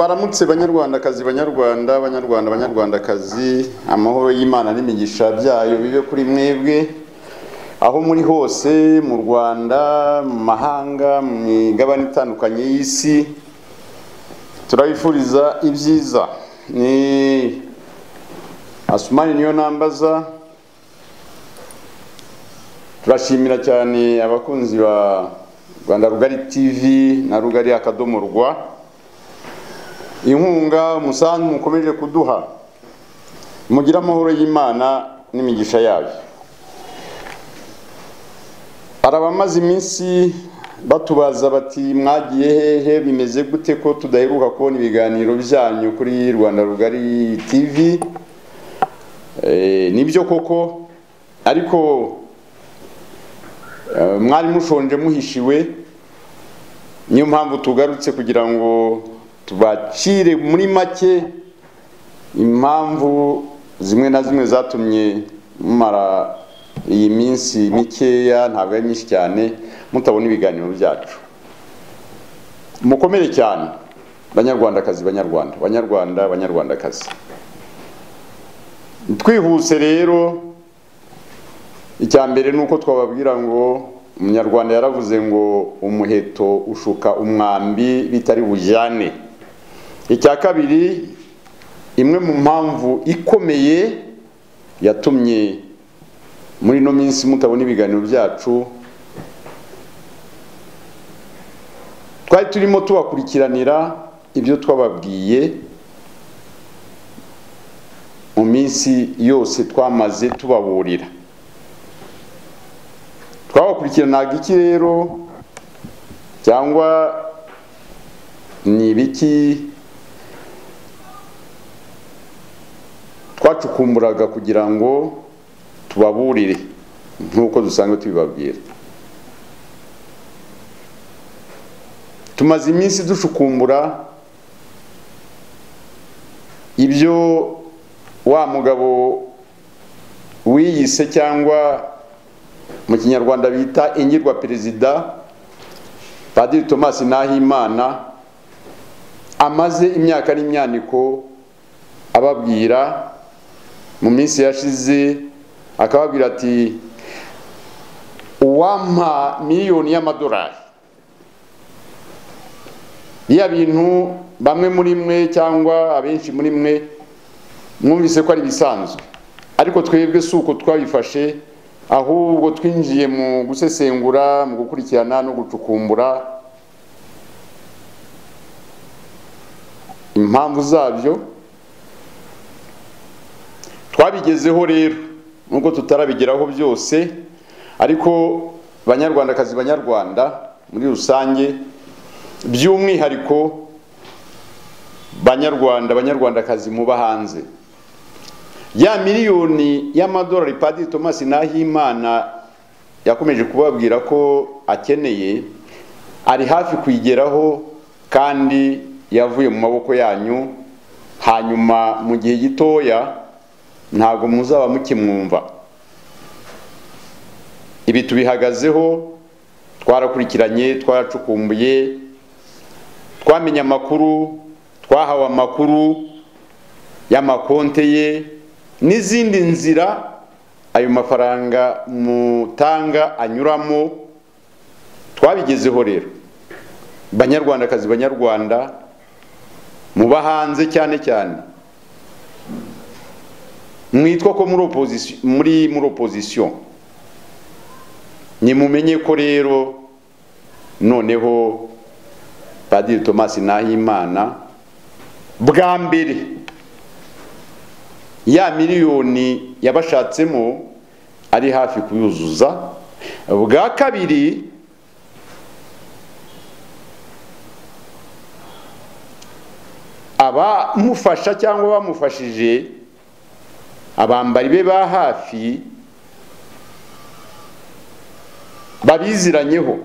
Baramutse banyarwandakazi banyarwanda banyarwanda banyarwandakazi amahoro y'Imana n'imigisha byayo bibe kuri mwebwe aho muri hose mu Rwanda mu mahanga mu migabane itandukanye y'isi turabifuriza ibyiza ni Asumani niyo nambaza turashimira cyane abakunzi ba Rwanda Rugari TV na Rugari akadomo rwa inkunga umusanzu mukomeje kuduha mugire amahoro y'imana n'imigisha yayo hari abamaze iminsi batubaza bati mwagiye hehe bimeze gute ko tudaheruka kubona ibiganiro byanyu kuri rwanda rugari tv nibyo koko ariko mwari mushonje muhishiwe niyo mpamvu tugarutse kugira ngo tubacire muri make impamvu zimwe na zimwe zatumye mumara iyi minsi mikeya ntabwo ari myinshi cyane mutabona ibiganiro byacu mukomere cyane banyarwandakazi banyarwanda banyarwanda banyarwandakazi twihuse rero icya mbere ni uko twababwira ngo umunyarwanda yaravuze ngo umuheto ushuka umwambi bitari bujyane icya kabiri imwe mu mpamvu ikomeye yatumye muri ino minsi mutabona ibiganiro byacu twari turimo tubakurikiranira ibyo twababwiye mu minsi yose twamaze tubaburira twabakurikiranaga iki rero cyangwa ni ibiki twacukumburaga kugira ngo tubaburire nk'uko dusanzwe tubibabwira tumaze iminsi dushukumbura ibyo wa mugabo wiyise cyangwa mu kinyarwanda bita ingirwa perezida padiri thomas nahimana amaze imyaka n'imyaniko ababwira mu minsi yashize akababwira ati uwampa miliyoni y'amadolari iya bintu bamwe muri mwe cyangwa abenshi muri mwe mwumvise ko ari ibisanzwe ariko twebwe si uko twabifashe ahubwo twinjiye mu gusesengura mu gukurikirana no gucukumbura impamvu zabyo twabigezeho rero nubwo tutarabigeraho byose ariko banyarwandakazi banyarwanda muri rusange by'umwihariko banyarwanda banyarwandakazi muba hanze ya miliyoni y'amadolari padiri thomas nahimana yakomeje kubabwira ko akeneye ari hafi kuyigeraho kandi yavuye mu maboko yanyu hanyuma mu gihe gitoya ntabwo muzaba mukimwumva ibi tubihagazeho twarakurikiranye twaracukumbuye twamenye amakuru twahawe amakuru y'amakonte ye n'izindi nzira ayo mafaranga mutanga anyuramo twabigezeho rero banyarwandakazi banyarwanda muba hanze cyane cyane mwitwa ko muri muri opozisiyo nimumenye ko rero noneho padiri thomas nahimana bwa mbere ya miliyoni yabashatsemo ari hafi kuyuzuza bwa kabiri abamufasha cyangwa bamufashije abambari be ba hafi babiziranyeho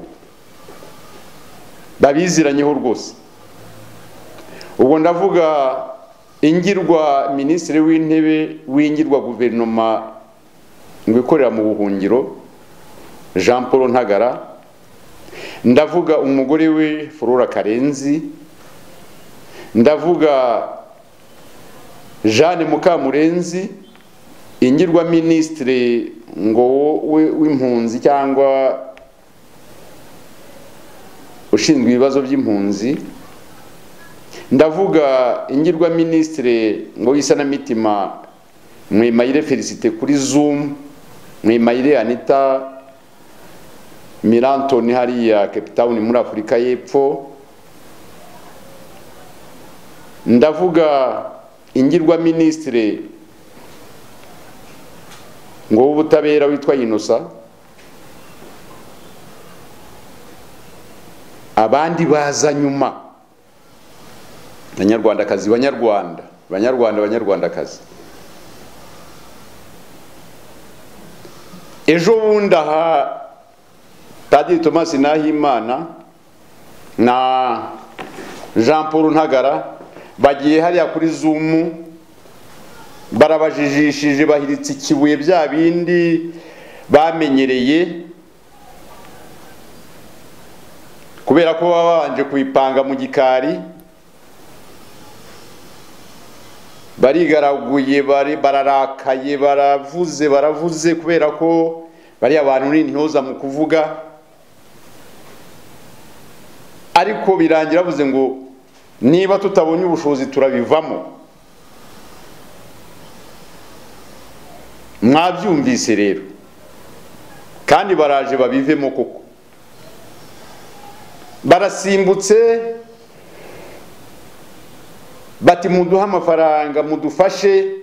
babiziranyeho rwose ubwo ndavuga ingirwa minisitiri w'intebe w'ingirwa guverinoma ngo ikorera mu buhungiro jean paul ntagara ndavuga umugore we flora karenzi ndavuga jeanne mukamurenzi ingirwa minisitiri ngo we- w'impunzi cyangwa ushinzwe ibibazo by'impunzi ndavuga ingirwa minisitiri ngo y'isanamitima mwimayire felicite kuri zoom mwimayire anita mirantoni hariya cape town muri afurika y'epfo ndavuga ingirwa minisitiri ngo w'ubutabera witwa inosa abandi baza nyuma banyarwandakazi banyarwanda banyarwanda banyarwandakazi ejo bundi aha padiri thomas nahimana na jean paul ntagara bagiye hariya kuri zumu barabajijishije bahiritse ikibuye bya bindi bamenyereye kubera ko baba babanje kubipanga mu gikari barigaraguye bari- bararakaye baravuze baravuze kubera ko bariya bantu ni intyoza mu kuvuga ariko birangira bavuze ngo niba tutabonye ubushobozi turabivamo mwabyumvise rero kandi baraje babivemo koko barasimbutse bati muduhe amafaranga mudufashe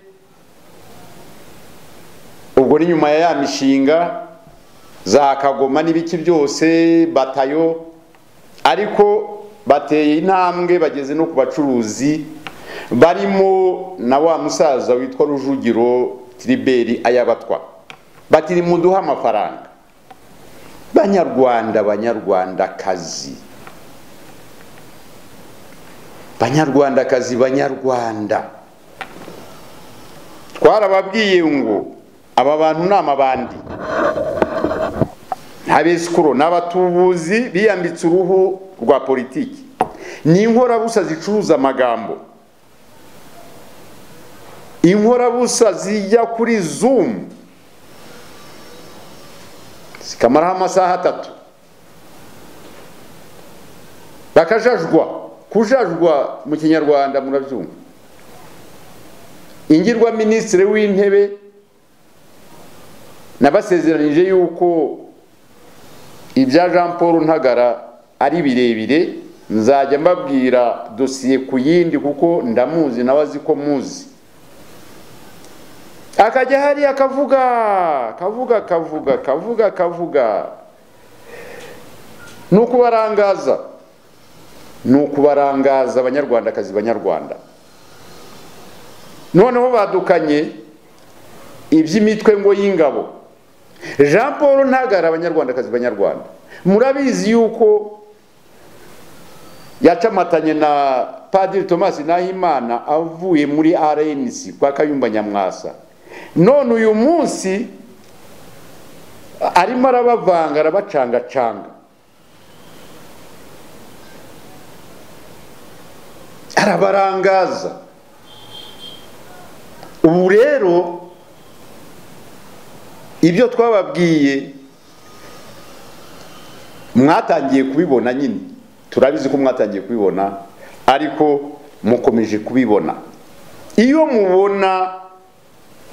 ubwo ni nyuma ya ya mishinga za kagoma n'ibiki byose batayo ariko bateye intambwe bageze no ku bacuruzi barimo na wa musaza witwa rujugiro tiriberi ayabatwa bati muduhe amafaranga banyarwanda banyarwandakazi banyarwandakazi banyarwanda twarababwiye ngo aba bantu ni amabandi ntabisikuro ni abatubuzi biyambitse uruhu rwa politiki ni inkorabusa zicuruza amagambo inkorabusa zijya kuri zumu zikamaraho amasaha atatu bakajajwa kujajwa mu kinyarwanda murabyumva ingirwa minisitiri w'intebe nabasezeranyije yuko ibya jean paul ntagara ari birebire nzajya mbabwira dosiye ku yindi kuko ndamuzi nawe azi ko muzi akajya hariya akavuga kavuga kavuga kavuga kavuga ni ukubarangaza ni ukubarangaza abanyarwandakazi banyarwanda noneho badukanye iby'imitwe ngo y'ingabo jean paul ntagara abanyarwandakazi banyarwanda murabizi yuko yacamatanye na padiri thomas nahimana avuye muri rnc kwa kayumba nyamwasa none uyu munsi arimo arabavanga arabacangacanga arabarangaza ubu rero ibyo twababwiye mwatangiye kubibona nyine turabizi ko mwatangiye kubibona ariko mukomeje kubibona iyo mubona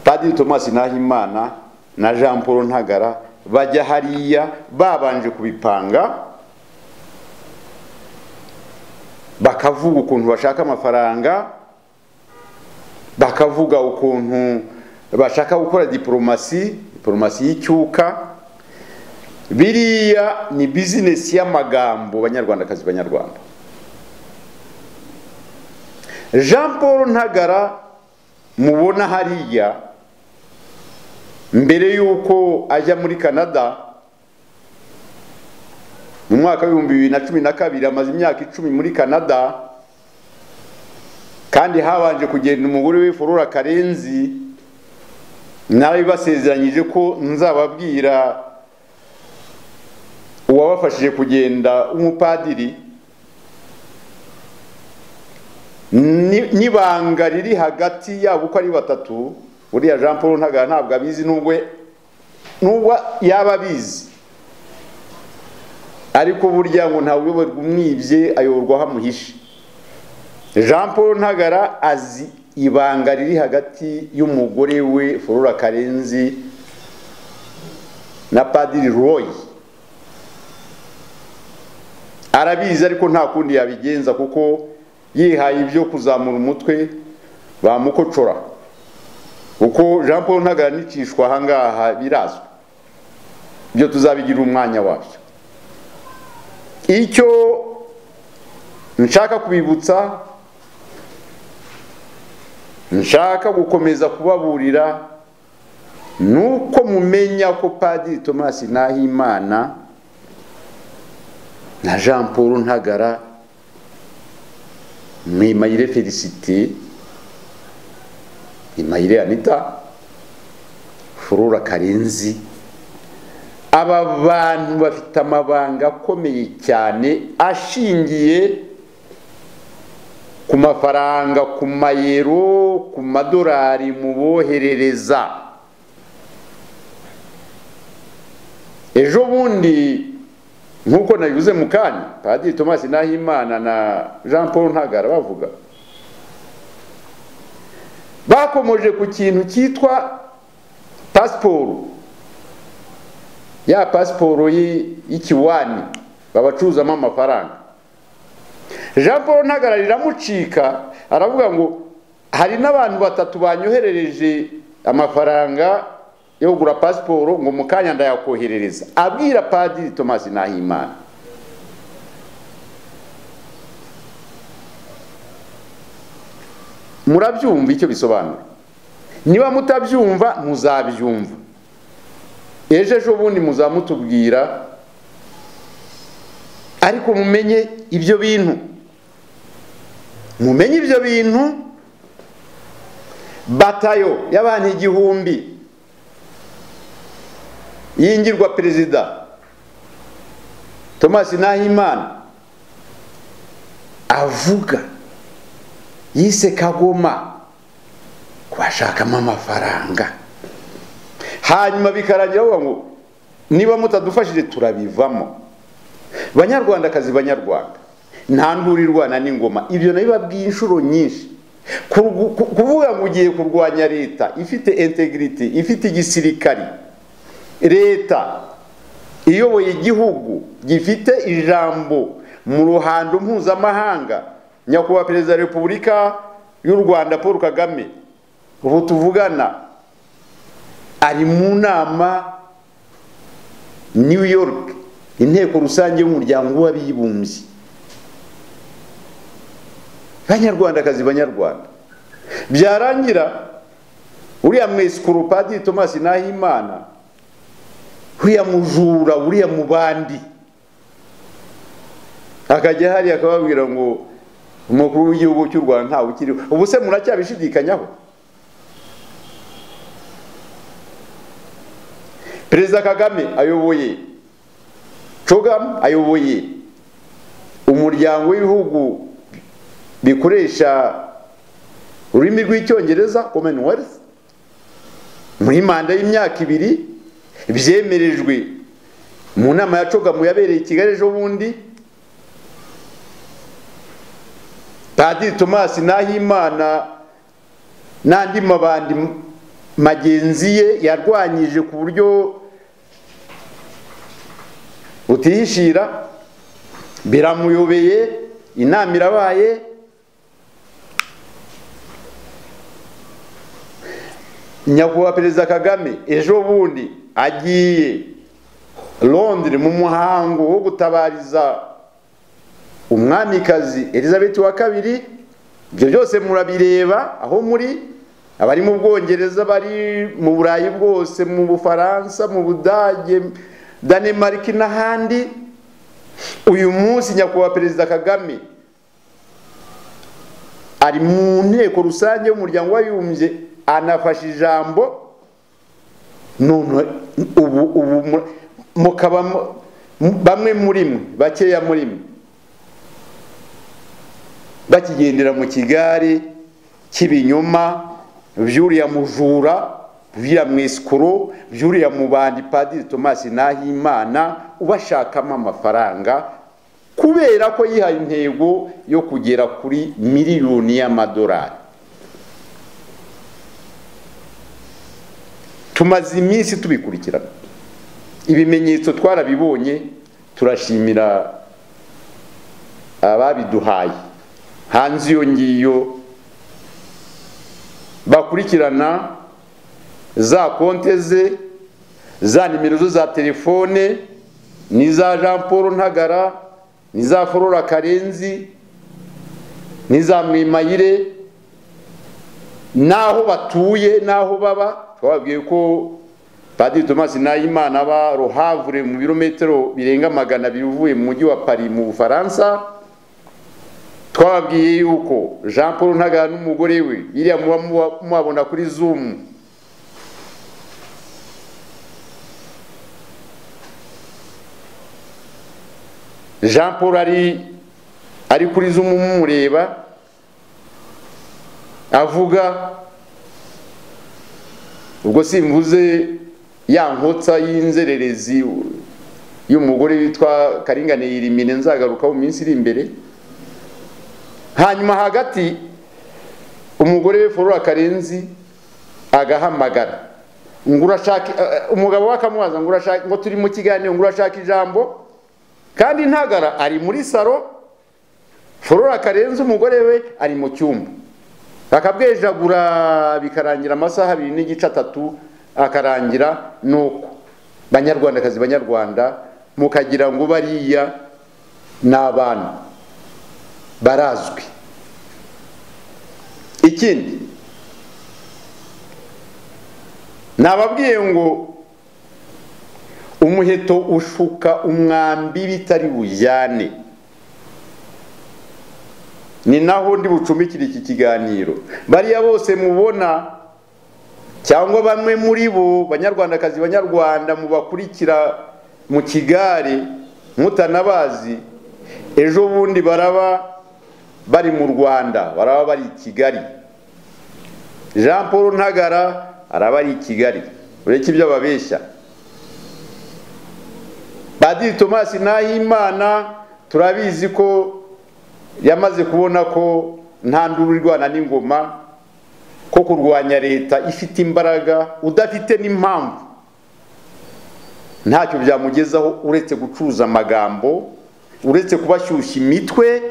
padiri thomas nahimana na jean paul ntagara bajya hariya babanje kubipanga bakavuga ukuntu bashaka amafaranga bakavuga ukuntu bashaka gukora diporomasi diporomasi y'icyuka biriya ni bizinesi y'amagambo banyarwandakazi banyarwanda jean paul ntagara mubona hariya mbere y'uko ajya muri canada mu mwaka w'ibihumbi bibiri na cumi na kabiri amaze imyaka icumi muri canada kandi habanje kugenda umugore we forora karenzi nawe basezeranyije ko nzababwira uwabafashije kugenda w'umupadiri ni- n'ibanga riri hagati yabo uko ari batatu buriya jean paul ntaga ntabwo abizi nubwo nubwo yaba abizi ariko burya ngo ntawe uyoborwa umwibye ayoborwa aho amuhishe jean paul ntagara azi ibanga riri hagati y'umugore we forora karenzi na padiri roy arabizi ariko nta kundi yabigenza kuko yihaye ibyo kuzamura umutwe bamukocora kuko jean paul ntagara nicishwa ahangaha birazwi ibyo tuzabigira umwanya wabyo icyo nshaka kubibutsa nshaka gukomeza kubaburira ni uko mumenya ko padiri thomas nahimana na jean paul ntagara mwimayire felicite mwimayire anita furura karenzi aba bantu bafite amabanga akomeye cyane ashingiye ku mafaranga ku mayero ku madolari muboherereza ejo bundi nk'uko nabivuze mu kanya padiri thomas nahimana na jean paul ntagara bavuga bakomoje ku kintu cyitwa pasiporo ya pasiporo y'i- y'ikiwani babacuzamo amafaranga jean paul ntagara riramucika aravuga ngo hari n'abantu batatu banyoherereje amafaranga yo kugura pasiporo ngo mu kanya ndayakoherereza abwira padiri thomas nahimana murabyumva icyo bisobanura niba mutabyumva muzabyumva ejo ejo bundi muzamutubwira ariko mumenye ibyo bintu mumenye ibyo bintu batayo y'abantu igihumbi yingirwa perezida thomas nahimana avuga yise kagoma kubashakamo amafaranga hanyuma bikarangira bavuga ngo niba mutadufashije turabivamo banyarwandakazi banyarwanda nta nturirwana n'ingoma ibyo nabibabwiye inshuro nyinshi Kurgu- ku- kuvuga ngo ugiye kurwanya leta ifite integrity ifite igisirikari leta iyoboye igihugu gifite ijambo mu ruhando mpuzamahanga nyakubahwa perezida wa repubulika y'u rwanda paul kagame ubu tuvugana ari mu nama new york inteko rusange y'umuryango w'abibumbye banyarwandakazi banyarwanda byarangira uriya mwesikuru padiri thomas nahimana uriya mujura uriya mu bandi akajya hariya akababwira ngo umukuru w'igihugu cy'u rwanda ntawe ukiriho ubu se muracyabishidikanyaho perezida kagame ayoboye cogamu ayoboye umuryango w'ibihugu bikoresha ururimi rw'icyongereza commonwealth muri manda y'imyaka ibiri byemerejwe mu nama ya cogamu yabereye i kigali ejo bundi padiri thomas nahimana n'andi mabandi m- magenzi ye yarwanyije ku buryo butihishira biramuyobeye inama irabaye nyakubahwa perezida kagame ejo bundi agiye londire mu muhango wo gutabariza umwamikazi elizabeth wa kabiri ibyo byose murabireba aho muri abari mu bwongereza bari mu burayi bwose mu bufaransa mu budage danemark n'ahandi uyu munsi nyakubahwa perezida kagame ari mu nteko rusange y'umuryango w'abibumbye anafashe ijambo none ubu ubu mu- mukaba mu- bamwe muri mwe bakeya muri mwe bakigendera mu kigare cy'ibinyoma by'uriya mujura by'uriya mwisikuru by'uriya mubandi padiri tomasi nahimana ubashakamo amafaranga kubera ko yihaye intego yo kugera kuri miliyoni y'amadolari tumaze iminsi tubikurikirana ibimenyetso twarabibonye turashimira ababiduhaye hanze iyo ngiyo bakurikirana za konte ze za nimero ze za telefone n'iza jean paul ntagara n'iza flora karenzi n'iza mwimayire n'aho batuye n'aho baba twababwiye ko padiri tomasi nahimana aba ruhavure mu birometero birenga magana abiri uvuye mu mujyi wa paris mu bufaransa twababwiye yuko jean paul ntagara n'umugore we biriya muba mubabona kuri zumu jean paul ari ari kuri zumu mumureba avuga ubwo simvuze ya nkotsa y'inzererezi y'umugore witwa karingane yirimine nzagarukaho mu minsi iri imbere hanyuma hagati umugore we forora karenzi agahamagara ngo urashaka umugabo we akamubaza ngo urashaka ngo turi mu kiganiro ngo urashaka ijambo kandi ntagara ari muri saro forora karenzi umugore we ari mu cyumba akabwejagura bikarangira amasaha abiri n'igice atatu akarangira nuko banyarwandakazi banyarwanda mukagira ngo bariya ni abantu barazwi ikindi nababwiye ngo umuheto ushuka umwambi bitari bujyane ni naho ndi bucumikire iki kiganiro bariya bose mubona cyangwa bamwe muri bo banyarwandakazi banyarwanda mubakurikira mu kigare mutanabazi ejo bundi baraba bari mu rwanda baraba bari i kigali jean paul ntagara araba ari i kigali ureke ibyo ababeshya padiri tomasi nahimana turabizi ko yamaze kubona ko nta nduru irwana n'ingoma ko kurwanya leta ifite imbaraga udafite n'impamvu ntacyo byamugezaho uretse gucuruza amagambo uretse kubashyushya imitwe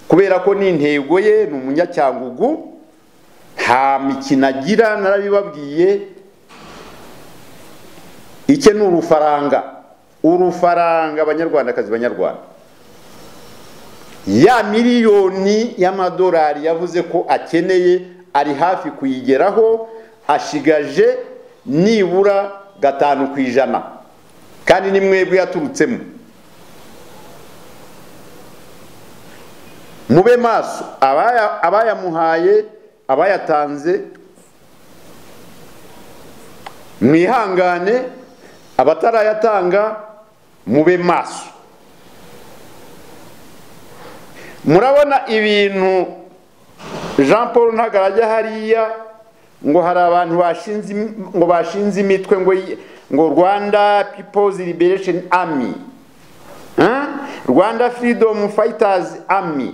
kubera ko n'intego ye ni umunyacyangugu nta mikino agira narabibabwiye icye ni urufaranga urufaranga abanyarwandakazi banyarwanda ya miliyoni y'amadolari yavuze ko akeneye ari hafi kuyigeraho ashigaje nibura gatanu ku ijana kandi ni mwebwe yaturutsemo mube maso abayamuhaye abayatanze mwihangane abatarayatanga mube maso murabona ibintu jean paul ntabwo ajya hariya ngo hari abantu ngo bashinze imitwe ngo ngo rwanda people's liberation army rwanda freedom fighters army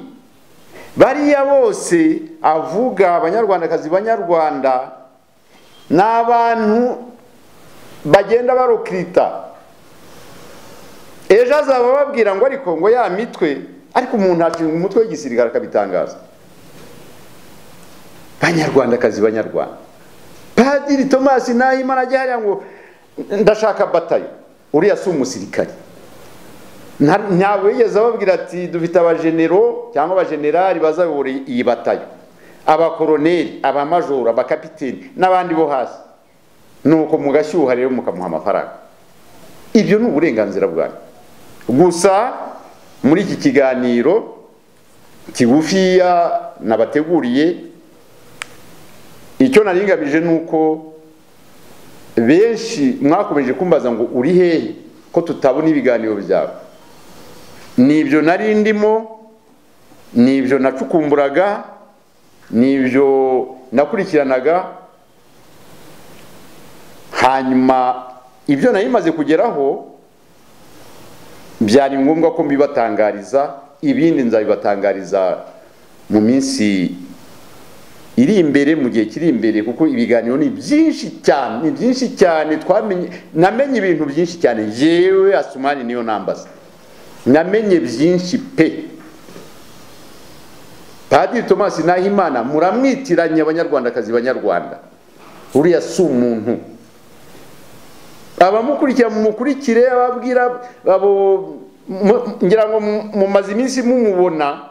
bariya bose avuga abanyarwandakazi banyarwanda ni abantu bagenda barukirita ejo azaba babwira ngo ariko ngo ya mitwe ariko umuntu ashinga umutwe w'igisirikare akabitangaza banyarwandakazi banyarwanda padiri tomasi nahimana ajya hariya ngo ndashaka batayo uriya si umusirikare ntabwo yigeze ababwira ati dufite abajenero cyangwa abajenerali bazayobora iyi batayo abakoroneri abamajoro abakapiteni n'abandi bo hasi nuko mugashyuha rero mukamuha amafaranga ibyo ni uburenganzira bwanyu gusa muri iki kiganiro kigufiya nabateguriye icyo naringamije ni uko benshi mwakomeje kumbaza ngo uri hehe ko tutabona ibiganiro byawe ni ibyo nari ndimo n'ibyo nacukumburaga n'ibyo nakurikiranaga hanyuma ibyo nari bimaze kugeraho byari ngombwa ko mbibatangariza ibindi nzabibatangariza mu minsi iri imbere mu gihe kiri imbere kuko ibiganiro ni byinshi cyane ni byinshi cyane twamenye namenye ibintu byinshi cyane yewe asumani niyo nambaza namenye byinshi pe padiri thomas nahimana muramwitiranye abanyarwandakazi banyarwanda uriya si umuntu abamukurikira mumukurikire ababwira abo ngira ngo mumaze iminsi mumubona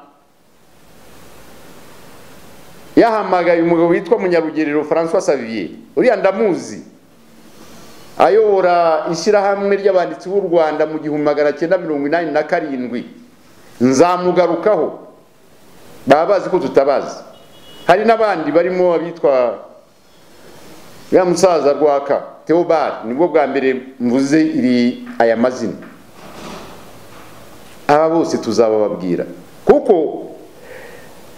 yahamagaye umugabo witwa munyarugerero francois savier uriya ndamuzi ayobora ishyirahamwe ry'abanditsi b'u rwanda mu gihumbi magana cyenda mirongo inani na karindwi nzamugarukaho baba bazi ko tutabazi hari n'abandi barimo abitwa ya musaza rwaka theobald nibwo bwa mbere mvuze iri aya mazina aba bose tuzabababwira kuko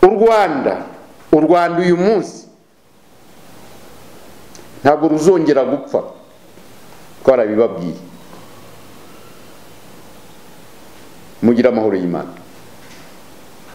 u rwanda u rwanda uyu munsi ntabwo ruzongera gupfa twarabibabwiye mugire amahoro y'imana